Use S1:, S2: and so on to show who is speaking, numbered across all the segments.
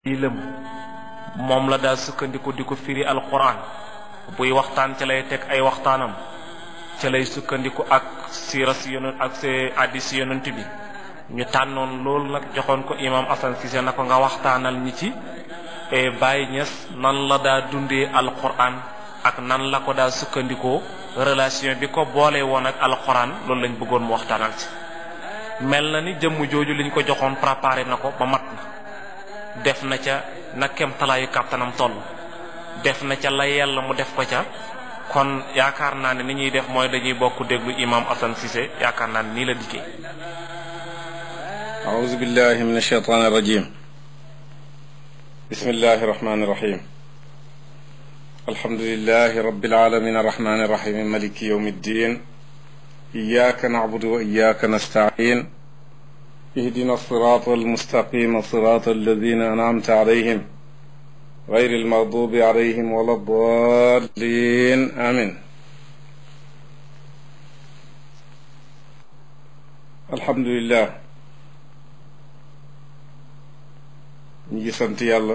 S1: lëm moom la daal sukkandiku di ko firi alquran buy waxtaan ca lay teg ay waxtaanam ca lay sukkandiku ak siira si yonent ak see hadis si yonent bi ñu tànnoon loolu nag joxoon ko imam Assane Cissé na ko nga waxtaanal ñi ci Baye Niass nan la daa dundee alquran ak nan la ko daa sukkandikoo relation bi ko boole woon ak alquran loolu lañ bëggoon mu waxtaanal ci mel na ni jëmm jooju liñ ko joxoon préparé na ko ba mat na def na ca na kem talaayu kàttanam toll def na ca la yàlla mu def ko ca kon yaakaar naa ne ni ñuy def mooy dañuy bokk déglu imam Assane Cissé yaakaar naa ne nii la dikkee
S2: أعوذ بالله من الشيطان الرجيم بسم الله الرحمن الرحيم الحمد لله رب العالمين الرحمن الرحيم ملك يوم الدين إياك نعبد وإياك نستعين اهدنا الصراط المستقيم صراط الذين أنعمت عليهم غير المغضوب عليهم ولا الضالين آمين الحمد لله ñu ngi sant yàlla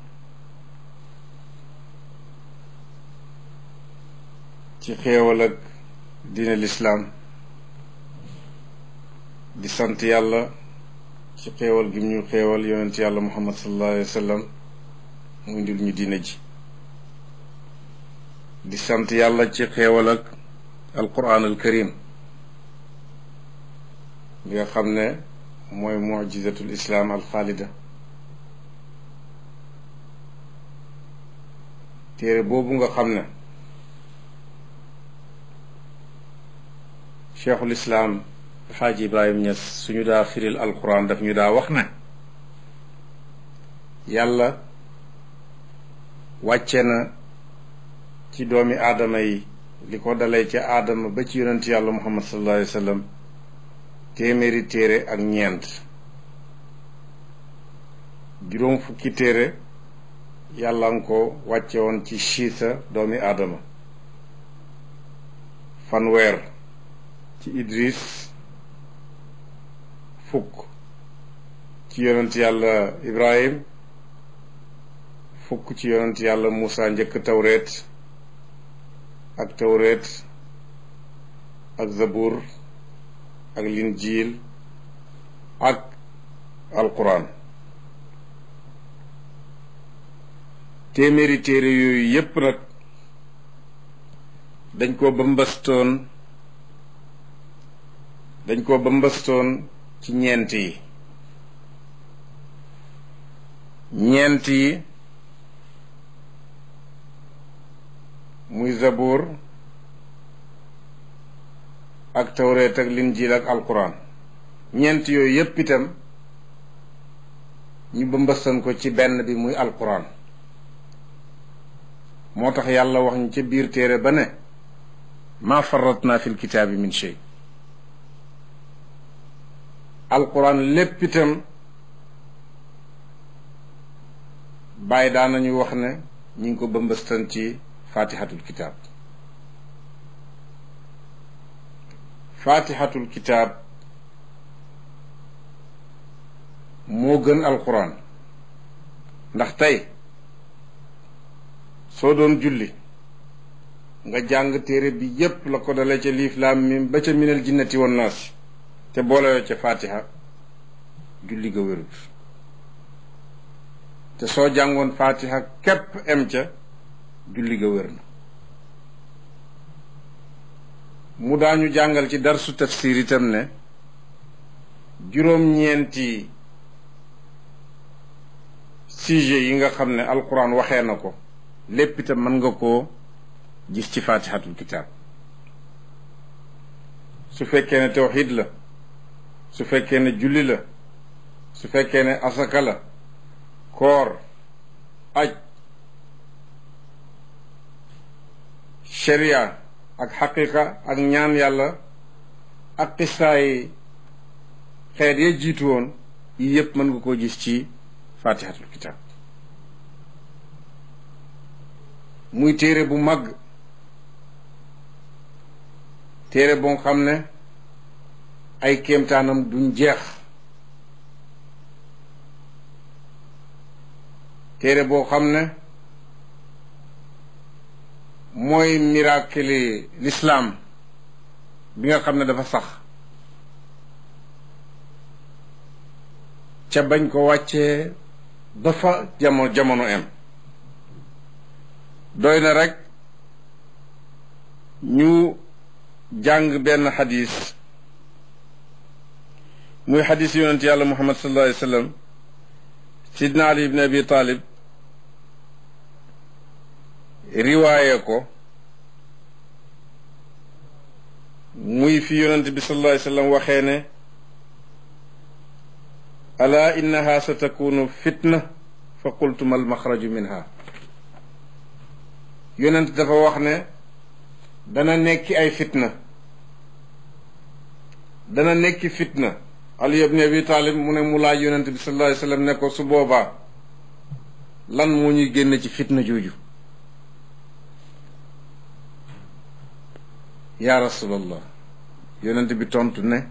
S2: ci xéewal ak diine lislaam di sant yàlla ci xéewal gi ñu xéewal yonent yàlla muhammad sallallahu alayhi wa sallam mu indil ñu diine ji di sant yàlla ci xéewal ak alquran al karim bi nga xam ne mooy mujizatul islaam al xaalida téere boobu nga xam ne cheikhul islaam xaaji ibrahim ñas suñu daa firil alquran daf ñu daa wax ne yàlla wàcce na ci doomi aadama yi li ko dalee ca aadama ba ci yonent yàlla muhammad sallallahu alayhi wa sallam téeméeri téere ak ñeent juróom fukki téere yàlla nga ko wàcce woon ci siisa doomi aadama fanweer ci idris fukk ci yonent yàlla ibrahim fukk ci yonent yàlla muusa njëkk tawreet ak tawreet ak zabur ak linjiil ak alquran téeméeri téere yooyu yépp nag dañ ko bëmbastoon dañ ko bëmbastoon ci ñeent yi ñeent yi muy zabur ak tawreet ak linjiil ak alquran ñeent yooyu yépp itam ñu bëmbastan ko ci benn bi muy alquran moo tax yàlla wax ñu ca biir téere ba ne maa farratna fil kitaabi min shay alquran lépp itam bàyyi daan nañu wax ne ñu ngi ko bëmbastan ci fatihatul kitaab fatihatul kitaab moo gën alquran ndax tey soo doon julli nga jàng téere bi yépp la ko dale ca liif laam mim ba ca minal jinnati wan naas te boolewoo ca fatiha julli ga wérut te soo jàngoon fatiha képp em ca julli ga wér na mu daañu jàngal ci darsu tafsir itam ne juróom-ñeenti sujet yi nga xam ne alquran waxee na ko lépp itam mën nga koo gis ci fatihatul kitaab su fekkee ne tawxid la su fekkee ne julli la su fekkee ne asaka la koor aj sharia ak xaqiqa ak ñaan yàlla ak xisaay xeet ya jiitu woon yi yépp mën nga koo gis ci fatihatul kitaab muy téere bu mag téere boo xam ne ay kéemtaanam duñ jeex téere boo xam ne mooy miracle l'islam bi nga xam ne dafa sax ca bañ ko wàccee dafa jamono jamono em doy na rek ñu jàng benn xadis muy xadis yonent yàlla muhammad sallallahu alayhi wa sallam sidna ali ibn abi talib riwaaye ko muy fi yonent bi sallallahu alayhi wa sallam waxee ne ala innaha sa takunu fitna fa qultu mal maxraju minha yonent dafa wax ne dana nekki ay fitna dana nekki fitna ali ibn abi talib mu ne mu laaj yonent bi sallallahu alayhi wa sallam ne ko su boobaa lan moo ñuy génn ci fitna jooju yaa rasulallah yonent bi tontu ne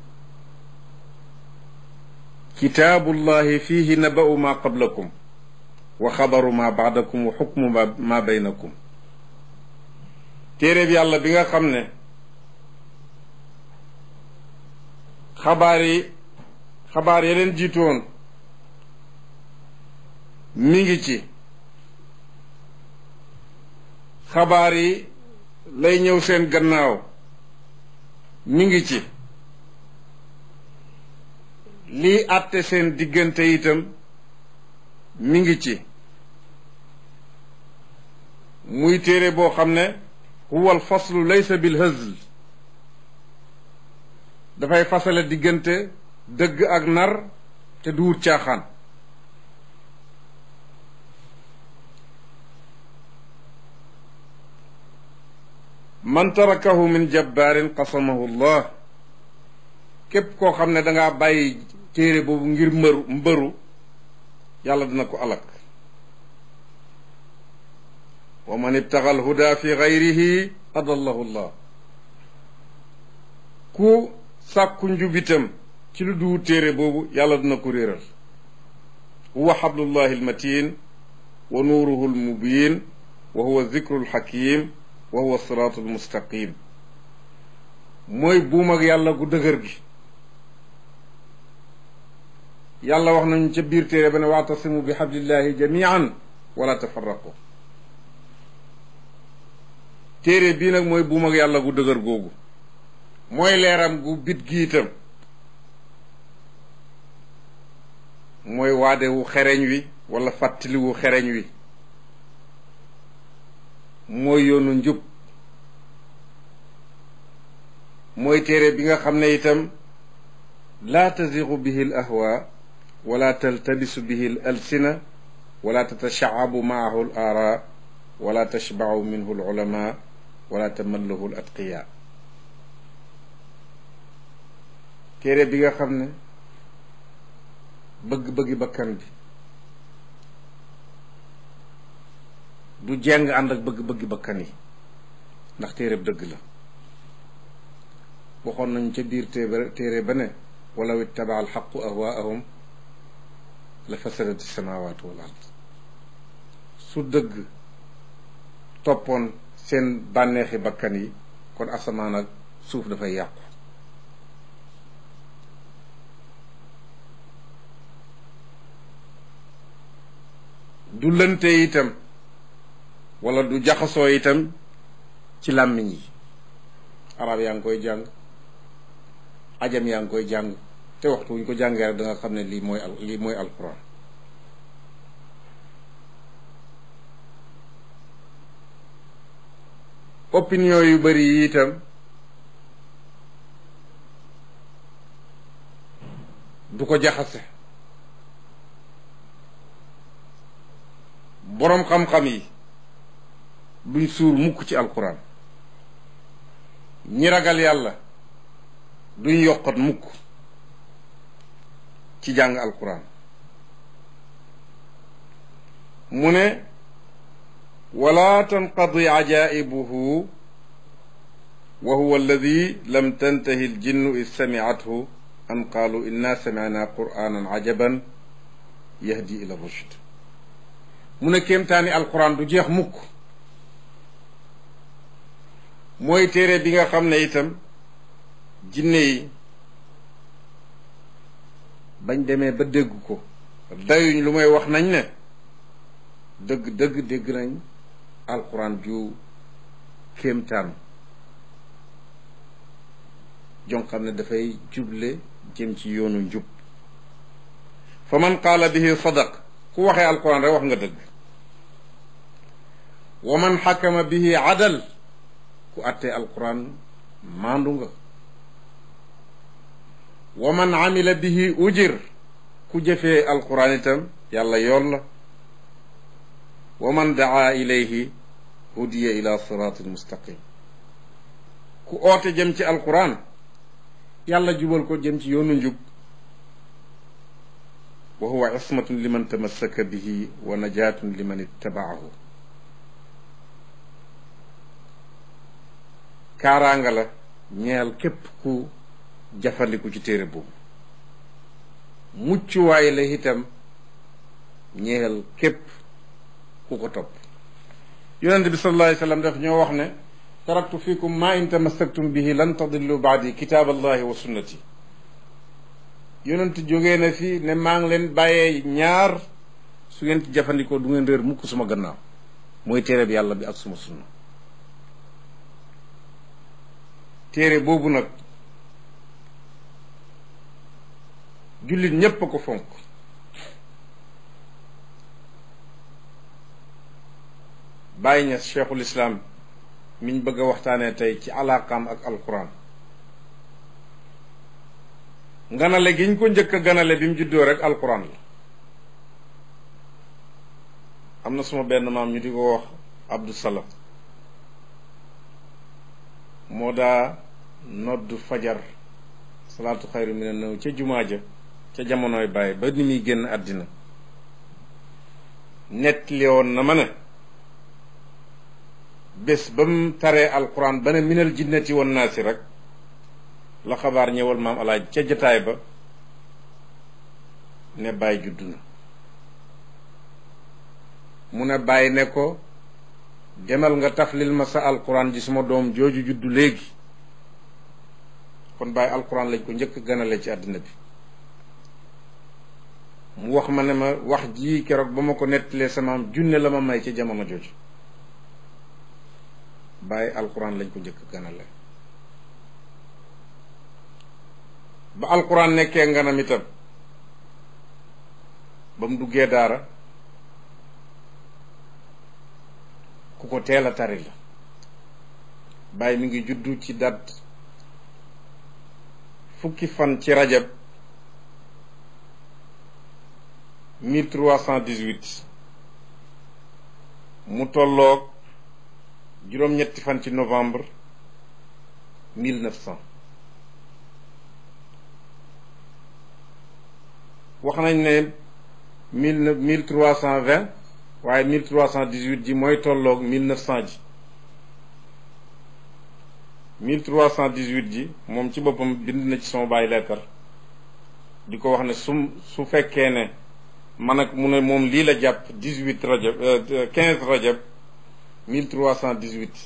S2: kitaabullahi fihi naba'u ma qablakum wa xabaru ma baadakum wa xukmu ma ma baynakum téeréeb yàlla bi nga xam ne xabaar yi xabaar ya leen jiitoon mi ngi ci xabaar yi lay ñëw seen gannaaw mi ngi ci lii àtte seen diggante itam mi ngi ci muy téere boo xam ne huwa al faslu laysa bil hazl dafay fasale diggante dëgg ak nar te du wut caaxaan man tarakahu min jabbaarin qasamahu llah képp koo xam ne dangaa bàyyi téere boobu ngir mbëru mbëru yàlla dina ko alak wa man ibtaxa alhuda fi gayrihi adallahu llah ku sàkku njubitam ci lu duwu téere boobu yàlla dina ko réeral huwa xablullahi almatin wa nuuruhu almubin wa huwa zikru alxakim wa huwa siraatu almustaqim mooy buum ak yàlla gu dëgër gi yàlla wax nañu ca biir téere ba ne waatasimu bi xablillahi jamian wala tafarraqu téere bii nag mooy buum ak yàlla gu dëgër googu mooy leeram gu bit gi itam mooy waade wu xereñ wi wala fàttali wu xereñ wi mooy yoonu njub mooy téere bi nga xam ne itam laa taziqu bihi al ahwa wala taltabisu bihi al alsina wala tatashaabu maahu al aara wala tashbacu minhu al ulama wala tamallahu al atqiya téere bi nga xam ne bëgg-bëggi bakkan bi du jeng ànd ak bëgg-bëggi bakkan yi ndax téere dëgg la waxoon nañu ca biir téere téere ba ne walaw ittaba alxaqu ahwaahum la fasadati samawatu wal ard su dëgg toppoon seen bànneexi bakkan yi kon asamaan ak suuf dafay yàqu du lënte itam wala du jaxasoo itam ci làmmiñ yi arab yaa ngi koy jàng ajam yaa ngi koy jàng te waxtu wu ñu ko jàngee rek da nga xam ne lii mooy al lii mooy alquran opinion yu bari yi itam du ko jaxase boroom xam-xam yi duñ suur mukk ci alquran ñi ragal yàlla duñ yokkat mukk ci jàng alquran mu ne wala tanqadi ajaibuhu wa huwa alladi lam tantahi aljinnu id samicathu an qaalu inna samicna qur'anan cajaban yahdi ila rushd mu ne kéemtaani alquran du jeex mukk mooy téere bi nga xam ne itam jinne yi bañ demee ba dégg ko dayuñ lu may wax nañ ne dëgg dëgg dégg nañ alquran ju kéemtaan jon xam ne dafay juble jëm ci yoonu njub fa man qaala bihi sadaq ku waxee alquran rek wax nga dëgg wa man xakama bihi adal ku attee alquran maandu nga wa man amila bihi ujir ku jëfee alquran itam yàlla yoon la wa man daa ilayhi hudiya ila siratin mustaqim ku oote jëm ci alquran yàlla jubal ko jëm ci yoonu njub wa huwa ismatun liman tamassaka bihi wa najatun liman ittabaahu kaaraanga la ñeel képp ku jafandiku ci téere boobu muccuwaay la itam ñeel képp ku ko topp yonente bi sallallahu alayhi wa sallam daf ñoo wax ne taraktu fikum ma in tamassaktum bihi lan tadillu baadi kitaab allahi wa sunnati yonent jógee na fi ne maa ngi leen bàyyee ñaar su ngeen ci jafandikoo du ngeen réer mukk suma gannaaw mooy téere bi yàlla bi ak suma sunna téere boobu nag jullit ñépp a ko fonk bàyyi ña cheikhul islam miñ bëgg a waxtaanee tey ci alaaqaam ak alquran nganale gi ñu ko njëkk a ganale bi mu juddoo rek alquran la am na suma benn maam ñu di ko wax abdou salam moo daa noddu fajar salaatu xayru mi ne nëw ca jumaa ja ca jamonoy bàyyi ba ni muy génn àddina nettali woon na ma ne bés ba mu taree alquran ba ne minal jinnati wan naasi rek la xabaar ñëwal maam alaaj ca jataay ba ne bàyyi juddu na mu ne bàyyi ne ko demal nga taflil ma sa alquran ji suma doom jooju juddu léegi kon bàyyi alquran lañ ko njëkk ganale ci àddina bi mu wax ma ne ma wax ji keroog ba ma ko nettalee samaam junne la ma may ci jamono jooju bàyyi alquran lañ ko njëkk ganale ba alquran nekkee nganam itam ba mu duggee daara ku ko teel a tari la bàyyi mi ngi juddu ci dat fukki fan ci rajab 1318 mu tolloog juróom-ñetti fan ci novembre 1900 wax nañ ne mille mille trois cent vingt waaye mille trois cent dix huit ji mooy tolloog mille neuf cent ji mille trois cent dix huit ji moom ci boppam bind na ci sama bàyyi leetar di ko wax ne su su fekkee ne man ak mu ne moom lii la jàpp dix huit rajab quinze rajab mille trois cent dix huit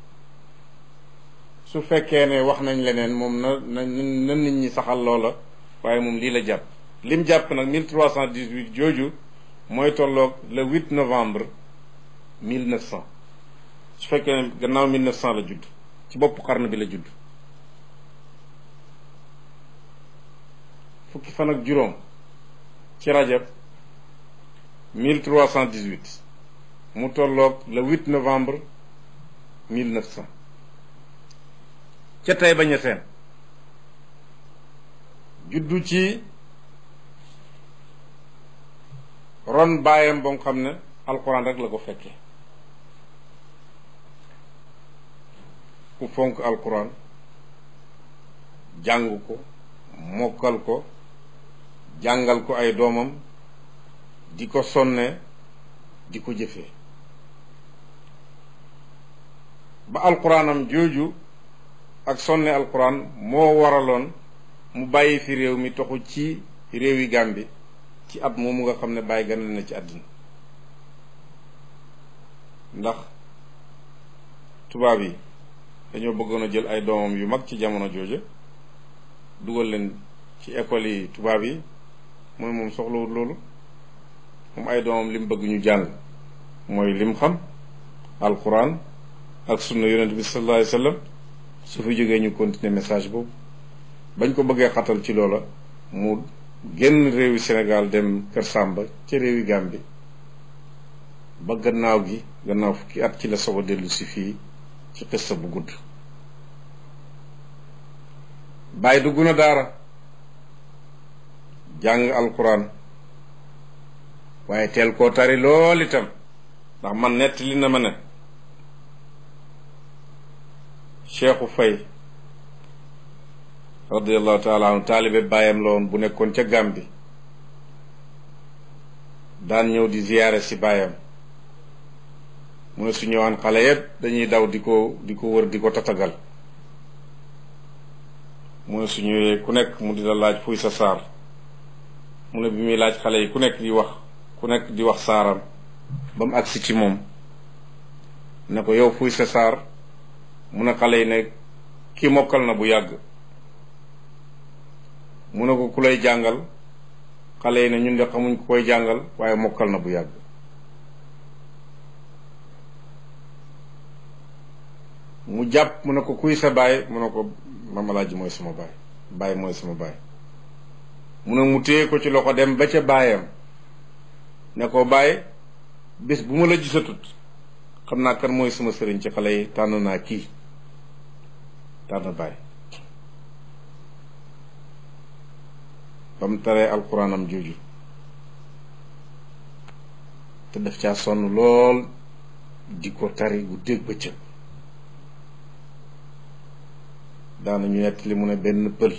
S2: su fekkee ne wax nañ leneen moom na na na nit ñi saxal loola waaye moom lii la jàpp lim jàpp nag 1318 jooju mooy tolloog le 8 novembre 1900 su fekkee ne gannaaw 1900 la judd ci boppu xarnu bi la judd fukki fan ak juróom ci rajab 1318 mu tolloog le 8 novembre 1900 ca tey bañ a seen juddu ci ron baayam ba nga xam ne alquran rek la ko fekkee ku fonk alquran jàng ko mokkal ko jàngal ko ay doomam di ko sonne di ko jëfee ba alquranam jooju ak sonne alquran moo waraloon mu bàyyi fi réew mi toxu ci réewi Gàmbi ci at moomu nga xam ne bàyyi ganal na ci àddina ndax tubaab yi dañoo bëggoon a jël ay doomam yu mag ci jamono jooja dugal leen ci école yi tubaab yi mooy moom soxlawut loolu moom ay doomam lim bëgg ñu jàng mooy lim xam alquran ak sunna yonent bi sallallahu alayhi wasallam su fi jógee ñu continuer message boobu bañ ko bëggee xatal ci loola mu génn réewi Sénégal dem Kër Sàmba ci réewi Gàmbi ba gannaaw gi gannaaw fukki at ci la soog a dellu si fii ci xissa bu gudd bàyyi dugg na daara jàng alquran waaye teel koo tari lool itam ndax man nett li na ma ne cheikhu fay radiallahu taala anhu taalibe bàyyam la woon bu nekkoon ca Gàmbi daan ñëw di ziyaare si bàyyam mu ne su ñëwaan xale yépp dañuy daw di ko di ko wër di ko tatagal mu ne su ñëwee ku nekk mu di la laaj fuy sa saar mu ne bi muy laaj xale yi ku nekk di wax ku nekk di wax saaram ba mu agsi ci moom ne ko yow fuy sa saar mu ne xale yi ne kii mokkal na bu yàgg mu ne ko ku lay jàngal xale yi ne ñun de xamuñ ku koy jàngal waaye mokkal na bu yàgg mu jàpp mu ne ko kuy sa baay mu ne ko mamalaaji mooy sama baay baay mooy sama baay mu ne mu téye ko ci loxo dem ba ca baayam ne ko baay bés bu ma la gisatut xam naa kan mooy sama sëriñ ci xale yi tànn naa kii tànn baay ba mu taree alxuraanam jooju te def caa sonn lool di ko tari bu dégg bëccëg daanañu nett li mu ne benn pël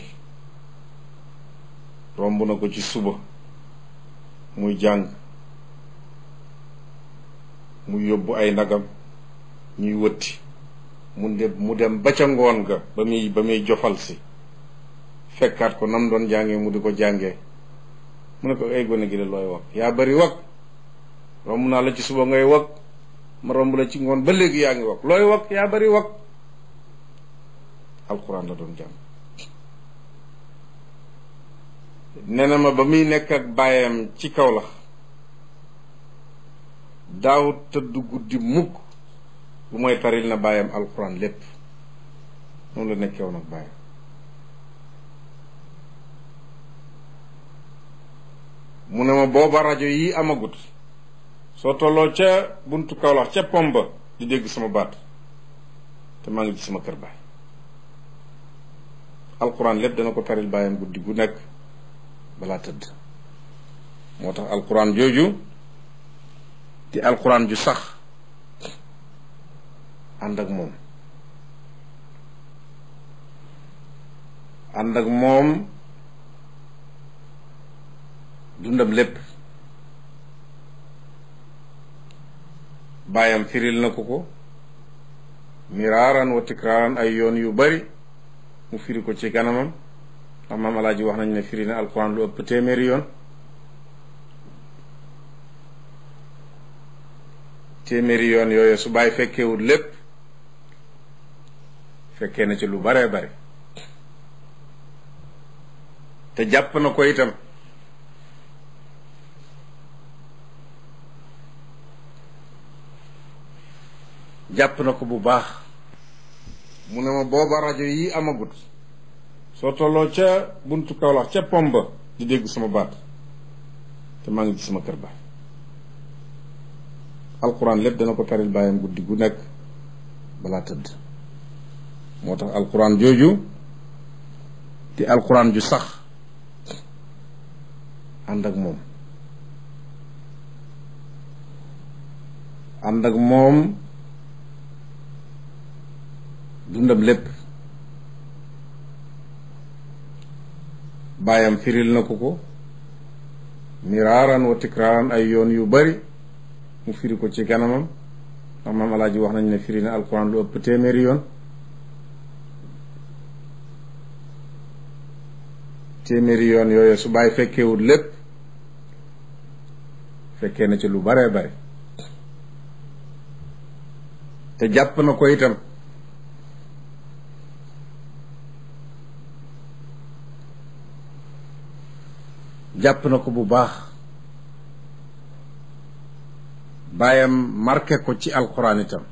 S2: romb na ko ci suba muy jàng mu yóbbu ay ndagam ñuy wëtti mu dem mu dem ba ca ngoon ga ba muy ba muy jofal si fekkaat ko nam doon jàngee mu di ko jàngee mu ne ko ay gone gi de looy wax yaa bari wax romb naa la ci suba ngay wax ma romb la ci ngoon ba léegi yaa ngi wax looy wax yaa bari wax alxuraan la doon jàng nee na ma ba muy nekk ak baayam ci kaw la daaw tëdd guddi mukk bu mooy taril na baayam alxuraan lépp noonu la nekkew nag baayam mu ne ma booba rajo yi amagut soo tolloo ca buntu Kawlax ca pomba di dégg sama baat te maa ngi ci sama kër baay alquran lépp dana ko taril baayam guddi gu nekk balaa tëdd moo tax alquran jooju di alquran ju sax ànd ak moom ànd ak moom dundam lépp baayam firil na ko ko miraaran wa tikraaran ay yoon yu bari mu firi ko ci kanamam ndax maam alaaji wax nañ ne firi na alquran lu ëpp téeméeri yoon téeméeri yoon yooyu su bàyyi fekkewut lépp fekkee na ci lu baree bare te jàpp na ko itam jàpp na ko bu baax mu ne ma booba rajo yi amagut soo tolloo ca buntu Kawlax ca pomba di dégg sama baat te maa ngi ci sama kër baay alquran lépp dana ko taril baayam guddi gu nekk balaa tëdd moo tax alquran jooju di alquran ju sax ànd ak moom ànd ak moom dundam lépp baayam firil na ko ko miraaran wa tikraaran ay yoon yu bari mu firi ko ci kanamam ndax maam alaaji wax nañ ne firi na alquran lu ëpp téeméeri yoon téeméeri yoon yooyu su bàyyi fekkewut lépp fekkee na ci lu baree bare te jàpp na ko itam jàpp na ko bu baax baayam marqué ko ci alquran itam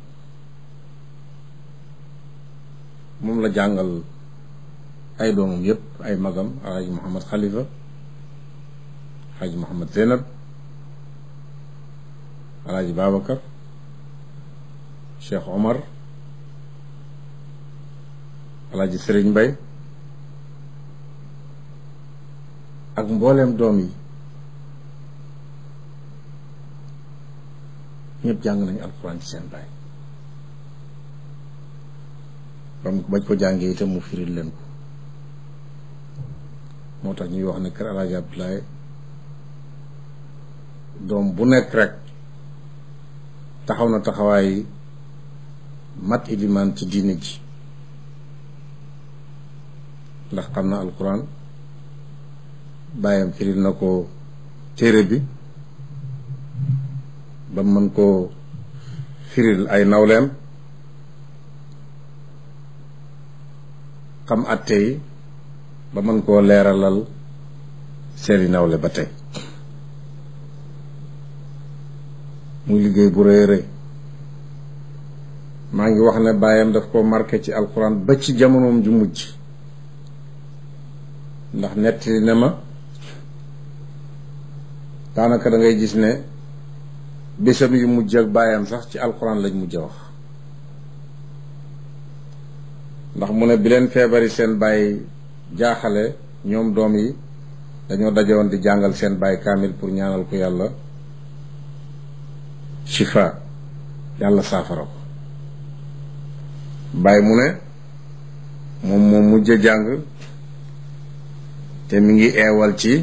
S2: moom la jàngal ay doomam yépp ay magam alhaji Mouhamad Khalifa alhaji Mouhamad Zeynab alhaji Babacar Cheikh Omar alhaji Sëriñ Mbay ak mbooleem doom yi ñëpp jàng nañu alquran ci seen baay bam bañ ko jàngee itam mu firil leen ko moo tax ñuy wax ne kër alaaji Abdoulaye doom bu nekk rek taxaw na taxawaay mat ilimaan ci diine ji ndax xam na alquran bàyyam firil na ko téere bi ba mën koo firil ay nawleem xam atte yi ba mën koo leeralal seeni nawle ba tey muy liggéey bu rëy rëy maa ngi wax ne bàyyam daf koo marqué ci alquran ba ci jamonoom ju mujj ndax nettali ne ma daanaka da ngay gis ne bésam yu mujj ak bàyyam sax ci alquran lañ mujj a wax ndax mu ne bi leen feebari seen bàyyi jaaxale ñoom doom yi dañoo dajewoon di jàngal seen bàyyi kaamil pour ñaanal ko yàlla shifa yàlla saafara ko bàyyi mu ne moom moom mujj a jàng te mi ngi eewal ci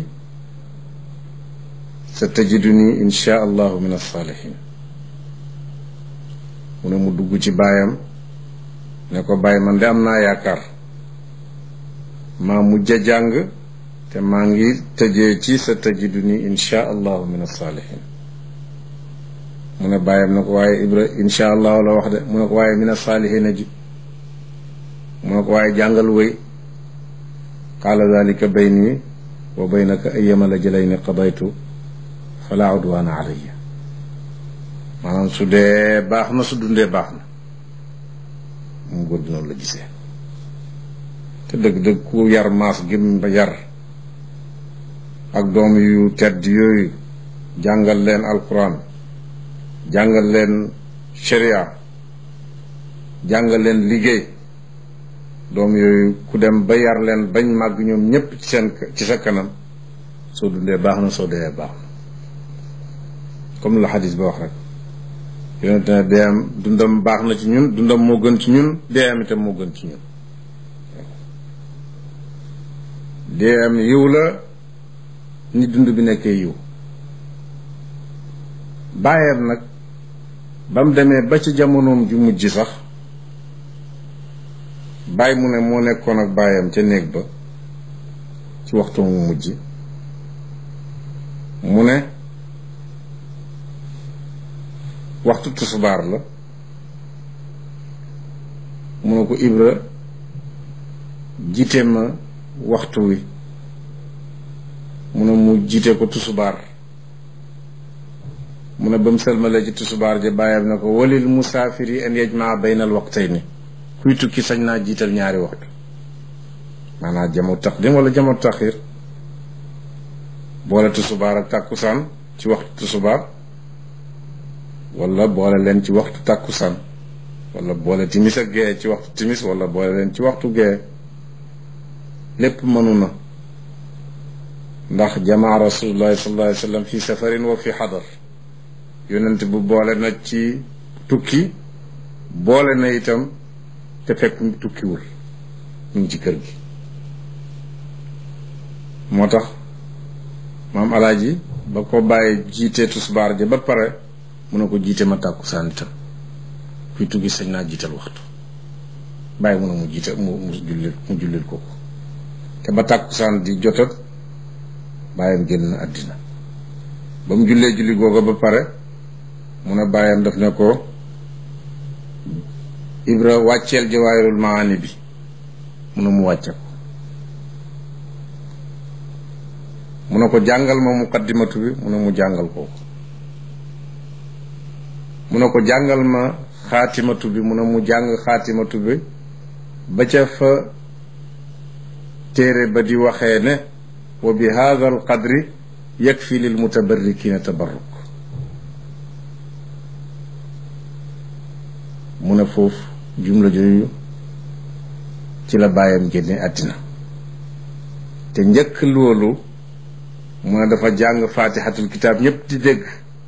S2: sa tajiduni insha allahu min alsaalihin mu ne mu dugg ci baayam ne ko bàyyi man de am naa yaakaar maa mujj a jàng te maa ngi tëjee ci sa tajiduni insha allahu min alsaalihin mu ne bàyyam ne ko waaye ibra insha allahu la wax de mu ne ko waaye min alsaalihina ji mu ne ko waaye jàngal wéy qaala dalika bayni wa baynaka ayyama la jëlayni qadaytu fala udwaana alayya maanaam su dee baax na su dundee baax na moom góor gi noonu la gisee te dëgg-dëgg ku yar maas gim ba yar ak doom yu tedd yooyu jàngal leen alquran jàngal leen sharia jàngal leen liggéey doom yooyu ku dem ba yar leen bañ màgg ñoom ñépp ci seen ci sa kanam soo dundee baax na soo dee baax na comme la xadis ba wax rek yonent ne deeyam dundam baax na ci ñun dundam moo gën ci ñun deeyam itam moo gën ci ñun deeyam yiw la ni dund bi nekkee yiw bàyyam nag ba mu demee ba ci jamonoom ju mujj sax bàyyi mu ne moo nekkoon ak bàyyam ca néeg ba ci waxtu mu mujj mu ne waxtu tusubaar la mu ne ko ibra jiite ma waxtu wi mu ne mu jiite ko tusubaar mu ne ba mu sëlmalee ci tusubaar ja bàyyam ne ko walil musaafiri an yajmaa bayna al waqtayni kuy tukki sañ naa jiital ñaari waxtu maanaam jamu taqdim wala jamu taxir boole tusubaar ak tàkkusaan ci waxtu tusubaar wala boole leen ci waxtu tàkkusaan wala boole timis ak gee ci waxtu timis wala boole leen ci waxtu gee lépp mënu na ndax jamaa rasulullahi sallallahu alayhi wa sallam fi safarin wa fi xadar yonent bu boole na ci tukki boole na itam te fekk tukkiwul mu ngi ci kër gi moo tax maam alaaji ba ko bàyyi jiitee tusbaar ja ba pare mu ne ko jiite ma tàkkusaan itam kuy tukki sañ naa jiital waxtu bàyyi mu ne mu jiite mu mu jullil mu jullil ko ko te ba tàkkusaan di jotat bàyyam génn na àddina ba mu jullee julli googa ba pare mu ne bàyyam daf ne ko ibra wàcceel jawaahirul maani bi mu ne mu wàcce ko mu ne ko jàngal ma muqaddimatu bi mu ne mu jàngal ko mu ne ko jàngal ma xaatimatu bi mu ne mu jàng xaatimatu bi ba ca fa téere ba di waxee ne wa bi hada al qadri yakfi lil mutabarrikina tabarruk mu ne foofu jumla jooju ci la bàyyam génne àddina te njëkk loolu mu ne dafa jàng faatixatul kitaab ñépp di dégg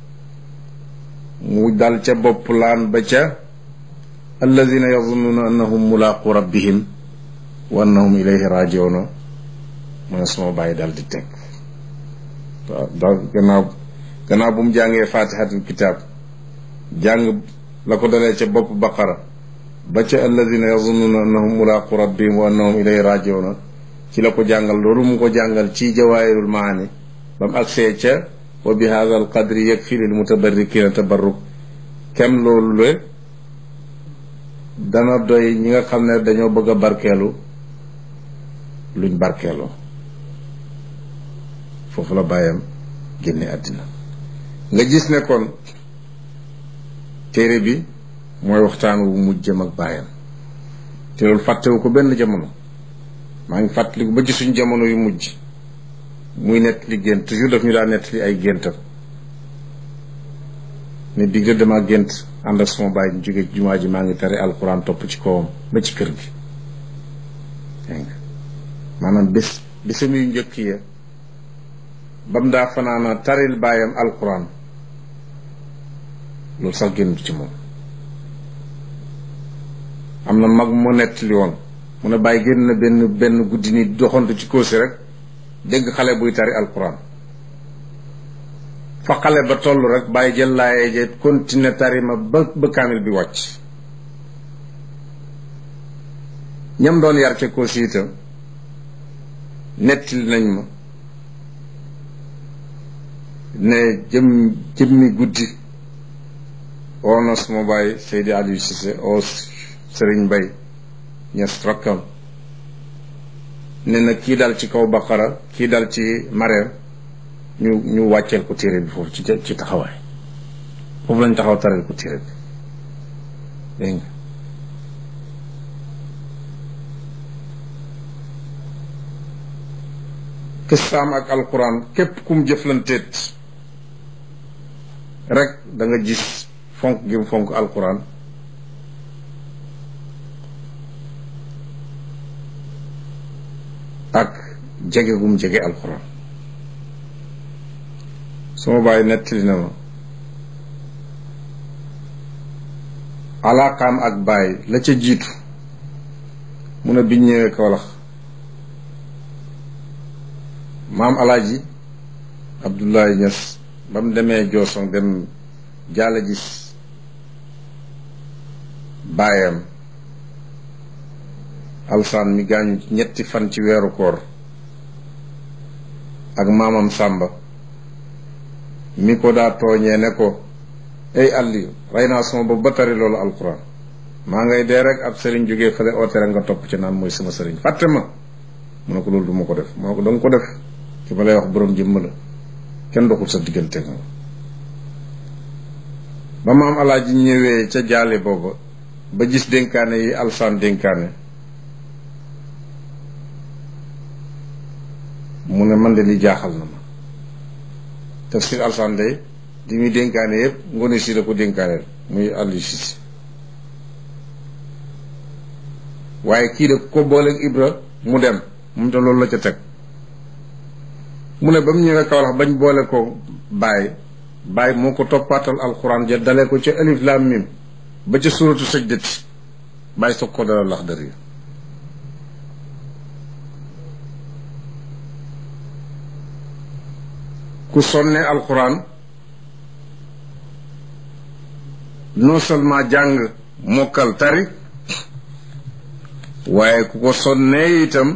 S2: mu dal ca bopp laan ba ca alladina yazunnuuna annahum mulaaqu rabbihim wa annahum ilayhi rajiuna mu ne suma bàyyi dal di teg waaw da gannaaw gannaaw bu mu jàngee faatixatul kitaab jàng la ko dalee ca bopp baqara ba ca alladina yazunnuuna annahum mulaaqu rabbihim wa annahum ilayhi rajiuna ci la ko jàngal loolu mu ko jàngal ci jawaahirul maani ba mu agsee ca wa bi hada al qadri yakfi lil mutabarrikina tabarruk kem loolu le dana doy ñi nga xam ne dañoo bëgg a barkeelu luñ barkeeloo foofu la bàyyam génne àddina nga gis ne kon téere bi mooy waxtaan wu mujj jëm ak bàyyam te loolu fàttewu ko benn jamono maa ngi fàttaliku ba ci suñ jamono yu mujj muy nett li gént toujours daf ñu daa nett li ay géntam ne digg de dama gént ànd ak sama baay ñu jóge jumaa ji maa ngi tari alxuraan topp ci kawam ba ci kër gi dégg nga maanaam bés bésam yu njëkk ya ba mu daa fanaana taril baayam alxuraan loolu sax génn ci moom am na mag mu nett li woon mu ne bàyyi génn na benn benn guddi ni doxantu ci kóosi rek dégg xale buy tari alquran fa xale ba toll rek bàyyi jël laaye je continuer tari ma ba ba kaamil bi wàcc ñam doon yar ca kóosi itam nettali nañ ma ne jëm jëmmi guddi oo na suma bàyyi Seydi Aliou Cissé oo Sëriñ Mbay ñes rakkam ne na kii dal ci kaw baqara kii dal ci mareem ñu ñu wàcceel ko téere bi foofu ci ci taxawaay foofu lañ taxaw taral ko téere bi dégg nga kistaam ak alquran képp kum jëflanteet rek da nga gis fonk gi mu fonk alquran ak jege gum jege alquran suma bàyyi nettali na ma alaaqaam ak bàyyi la ca jiitu mu ne biñ ñëwee Kawlax maam alaaji Abdoulaye Niass ba mu demee Jooson dem jàll gis baayam alsaan mi gaañu ñetti fan ci weeru koor ak maamam sàmba mi ko daa tooñee ne ko ay àlli rey naa sama bopp ba tari loolu alquran maa ngay dee rek ab sëriñ jógee fële oote rek nga topp ci naan mooy sama sëriñ fàtte ma mu ne ko loolu du ma ko def mu ne ko danga ko def ki ma lay wax boroom jëmm la kenn doxul sa diggante moom ba maam alaaji ñëwee ca jaale booba ba gis dénkaane yi alsaan dénkaane mu ne man de li jaaxal na ma tafsir alsaan day di muy dénkaane yëpp ngoone si la ko dénkaaneel muy àllu si waaye kii de ko booleeg ibra mu dem moom te loolu la ca teg mu ne ba mu ñëwee Kawlax bañ boole ko bàyyi bàyyi moo ko toppaatal alxuraan ja dalee ko ca alif laam mim ba ca suratu sajdati bàyyi soog ko dalal lax dër yi ku sonne alxuraan non seulement jàng mokkal tari waaye ku ko sonnee itam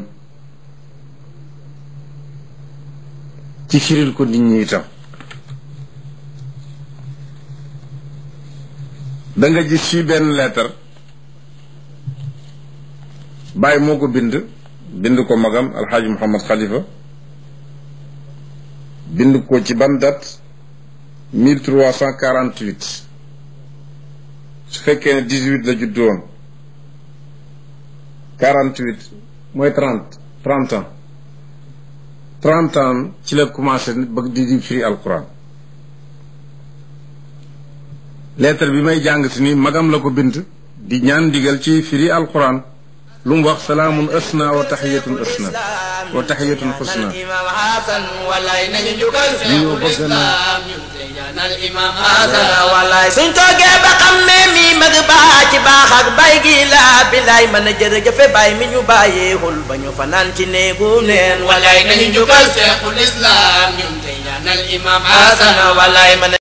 S2: ci firil ko nit ñi itam da nga gis fii benn leetar Baye moo ko bind bind ko magam alxaaji Mouhamad Khalifa bind ko ci ban date mille trois cent quarante huit su fekkee ne dix huit la judd woon quarante huit mooy trente trente ans trente ans ci la commencé bëgg di di firi alquran lettre bi may jàng si ni magam la ko bind di ñaan ndigal ci firi alquran lu mu wax salaamun asna wa taxiyatun asna wa taxiyatun xusna
S3: imam hasan wallaay nañu njukkal
S2: ñoo bëgg na
S3: ñaanal imam hasan wallaay suñ toogee ba xam ne mi mag baa ci baax ak bay gi la bilaay mën a jërëjëfe bay mi ñu bàyyeexul ba ñu fanaan ci néegu neen wallaay nañu njukkal
S4: Cheikhul Islam ñun tey ñaanal imam
S3: hasan
S4: Hasan
S3: wallaay mën a